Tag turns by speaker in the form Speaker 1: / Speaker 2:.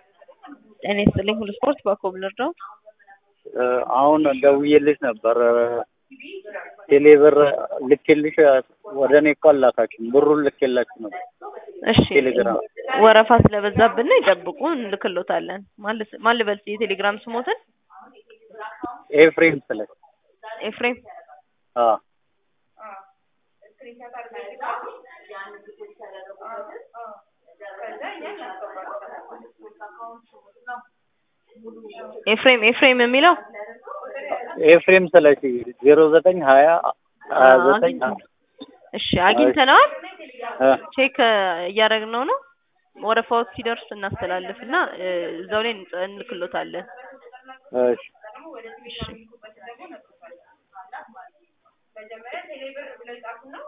Speaker 1: ጤና ይስጥልኝ ሁሉ ስፖርት በኮብልር ነው።
Speaker 2: አሁን ደውዬልሽ ነበር ቴሌብር ልኬልሽ ወደ እኔ እኮ አላካችሁም ብሩን ልኬላችሁ ነበር።
Speaker 1: እሺ
Speaker 2: ቴሌግራም
Speaker 1: ወረፋ ስለበዛብን ነው ይጠብቁ እንልክሎታለን። ማን ልስ- ማን ልበል የቴሌግራም ስሞትን?
Speaker 2: ኤፍሬም ስለሽ
Speaker 1: ኤፍሬም
Speaker 2: አዎ
Speaker 1: ኤፍሬም ኤፍሬም የሚለው
Speaker 2: ኤፍሬም ስለሽ ዜሮ ዘጠኝ ሀያ ሀያ ዘጠኝ
Speaker 1: እሺ አግኝተነዋል።
Speaker 2: እ
Speaker 1: ቼክ እያደረግነው ነው። ወረፋዎች ሲደርስ እናስተላልፍና እ እዛው ላይ እንጽ- እንልክሎታለን።
Speaker 2: እሺ
Speaker 1: እሺ